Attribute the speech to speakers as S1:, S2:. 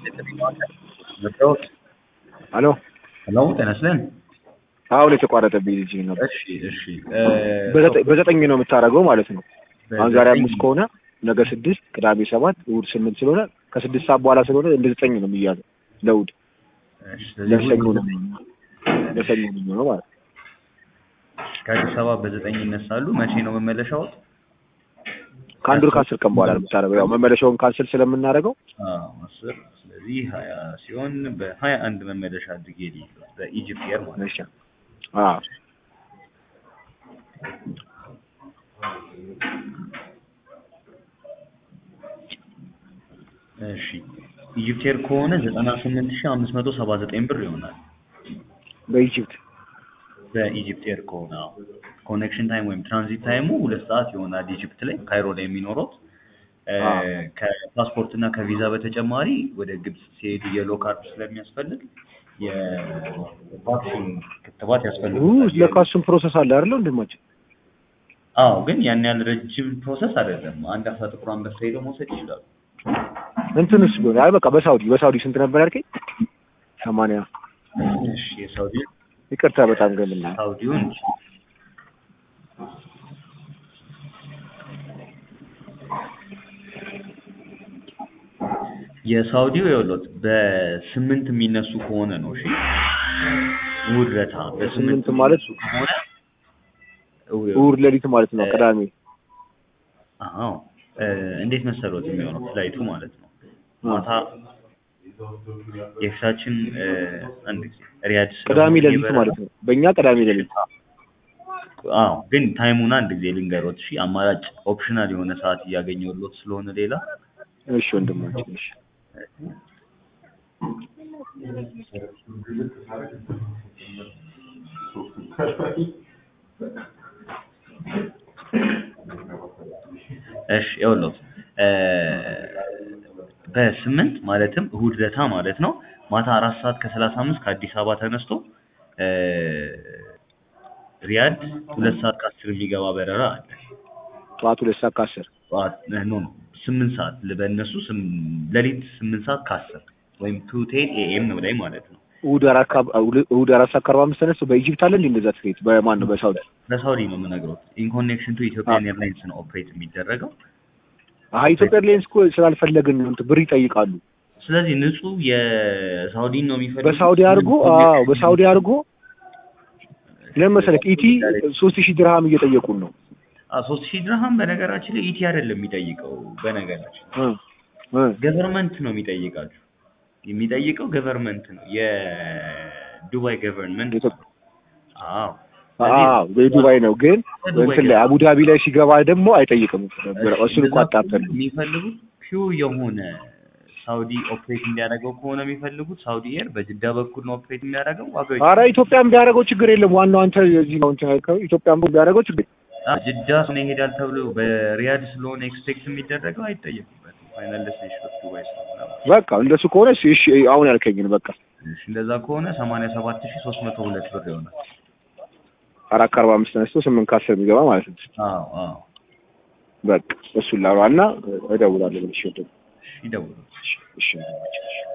S1: ሄሎ
S2: ሄሎ ጤና ይስጥልን።
S1: አሁን የተቋረጠብኝ ልጅ ነበር።
S2: እሺ እሺ
S1: በዘጠኝ- በዘጠኝ ነው የምታደርገው ማለት ነው። አሁን ዛሬ
S2: በዘጠኝ-
S1: አምስት ከሆነ ነገ ስድስት፣ ቅዳሜ ሰባት፣ እሑድ ስምንት ስለሆነ ከስድስት ሰዓት በኋላ ስለሆነ እንደ ዘጠኝ ነው የሚያዘው ለእሑድ
S2: እሺ፣ ስለዚህ
S1: ለሰኞ
S2: እሑድ
S1: ነው የሚሆነው። ለሰኞ ነው የሚሆነው ማለት ነው።
S2: ከአዲስ አበባ በዘጠኝ ይነሳሉ። መቼ ነው መመለሻው?
S1: ከአንድ ወር ከአስር ቀን በኋላ ነው የምታደርገው። ያው መመለሻውን ካንስል ስለምናደርገው
S2: አዎ አስር ስለዚህ ሀያ ሲሆን በሀያ አንድ መመለሻ አድርጌ ልሂድ በኢጅፕት ኤር ማለት ነው።
S1: እሺ። አዎ
S2: እሺ ኢጅፕት ኤር ከሆነ ዘጠና ስምንት ሺህ አምስት መቶ ሰባ ዘጠኝ ብር ይሆናል።
S1: በኢጅፕት
S2: በኢጅፕት ኤር ከሆነ አዎ። ኮኔክሽን ታይም ወይም ትራንዚት ታይሙ ሁለት ሰዓት ይሆናል ኢጅፕት ላይ ካይሮ ላይ የሚኖሩት እ፣
S1: አዎ።
S2: ከፓስፖርት እና ከቪዛ በተጨማሪ ወደ ግብጽ ሲሄዱ የሎ ካርድ ስለሚያስፈልግ የቫክሲን ክትባት
S1: ኡ
S2: ያስፈልጋል።
S1: ለካ እሱም ፕሮሰስ አለ አይደል ወንድማችን?
S2: አዎ ግን ያን ያህል ረጅም ፕሮሰስ አይደለም። አንድ አሳ ጥቁር አንበሳ ሄደው መውሰድ ይችላሉ።
S1: እንትንስ ቢሆን አይ በቃ በሳውዲ በሳውዲ ስንት ነበር ያልከኝ? ሰማንያ
S2: እሺ የሳውዲ
S1: ይቅርታ በጣም ገምና
S2: ሳውዲውን የሳውዲው የውሎት በስምንት የሚነሱ ከሆነ ነው። እሺ እሑድ ዕለት በስምንት
S1: ስምንት ማለት
S2: የሚነሱ ከሆነ
S1: እሑድ ሌሊት ማለት ነው ቅዳሜ
S2: አዎ እ፣ እንዴት መሰሎት የሚሆነው ፍላይቱ ማለት ነው ማታ የፊታችን እ፣ አንድ ጊዜ ሪያድ ስለሆነ
S1: ቅዳሜ ሌሊት
S2: የሚበረው-
S1: ማለት ነው። በእኛ ቅዳሜ ሌሊት
S2: አዎ ግን ታይሙን አንድ ጊዜ ልንገሮት። እሺ አማራጭ ኦፕሽናል የሆነ ሰዓት እያገኘሁሎት ስለሆነ ሌላ
S1: እሺ ወንድማችን እሺ
S2: እሺ ይኸውልዎት እ፣ በስምንት ማለትም እሑድ ዕለታ ማለት ነው ማታ አራት ሰዓት ከሰላሳ አምስት ከአዲስ አበባ ተነስቶ እ፣ ሪያድ ሁለት ሰዓት ከአስር የሚገባ በረራ አለ።
S1: ጠዋት ሁለት ሰዓት ከአስር
S2: ጠዋት ኖ ኖ ስምንት ሰዓት በእነሱ ስም- ሌሊት ስምንት ሰዓት ከአስር ወይም ቱ ቴን ኤኤም ላይ ማለት ነው።
S1: እሑድ አራት ከ- እሑድ አራት ሰዓት ከአርባ አምስት ተነስቶ በኢጅፕት አለ እንዴ እንደዛ ትኬት በማን ነው በሳውዲ
S2: በሳውዲ ነው የምነግሮት። ኢንኮኔክሽን ቱ ኢትዮጵያን ኤርላይንስ ነው ኦፕሬት የሚደረገው።
S1: አሀ ኢትዮጵያ ኤርላይንስ እኮ ስላልፈለግን ነው እንትን ብር ይጠይቃሉ
S2: ስለዚህ ንጹህ የሳውዲን ነው የሚፈልጉት።
S1: በሳውዲ አድርጎ አዎ በሳውዲ አድርጎ ለምን መሰለህ ኢቲ ሶስት ሺህ ድርሃም እየጠየቁን ነው
S2: ሶስት ሺህ ድርሃም በነገራችን ላይ ኢቲ አይደለም የሚጠይቀው። በነገራችን
S1: እ እ
S2: ገቨርንመንት ነው የሚጠይቃችሁ። የሚጠይቀው ገቨርንመንት ነው፣ የዱባይ ገቨርንመንት።
S1: ኢትዮጵያ
S2: አዎ
S1: አዎ በዱባይ ነው ግን
S2: በዱባይ
S1: እንትን ላይ አቡዳቢ ላይ ሲገባ ደግሞ አይጠይቅም እሱን እኮ አጣርተን ነው
S2: የሚፈልጉት ፒውር የሆነ ሳውዲ ኦፕሬት እንዲያደርገው ከሆነ የሚፈልጉት ሳውዲ ኤር በጅዳ በኩል ነው ኦፕሬት የሚያደርገው። ዋጋው
S1: አረ ኢትዮጵያም ቢያደርገው ችግር የለም ዋናው አንተ የዚህ ነው እንትን ያልከው ኢትዮጵያም ቢያደርገው ችግር የለም።
S2: አ፣ ጅዳ ስለሆነ ይሄዳል ተብሎ በሪያድ ስለሆነ ኤክስፔክት የሚደረገው አይጠየቁበትም። ፋይናል ዴስቲኔሽን ኦፍ ዱባይ ስለሆነ
S1: በቃ እንደሱ ከሆነ እሺ እሺ አሁን ያልከኝን በቃ
S2: እሺ፣ እንደዛ ከሆነ ሰማንያ ሰባት ሺህ ሶስት መቶ ሁለት ብር ይሆናል።
S1: አራት ከአርባ አምስት ተነስቶ ስምንት ከአስር የሚገባ ማለት ነው
S2: አዎ አዎ፣
S1: በቃ እሱን ላሯ እና እደውላለሁ ብለሽ ወደ
S2: እሺ፣ ይደውሉ።
S1: እሺ እሺ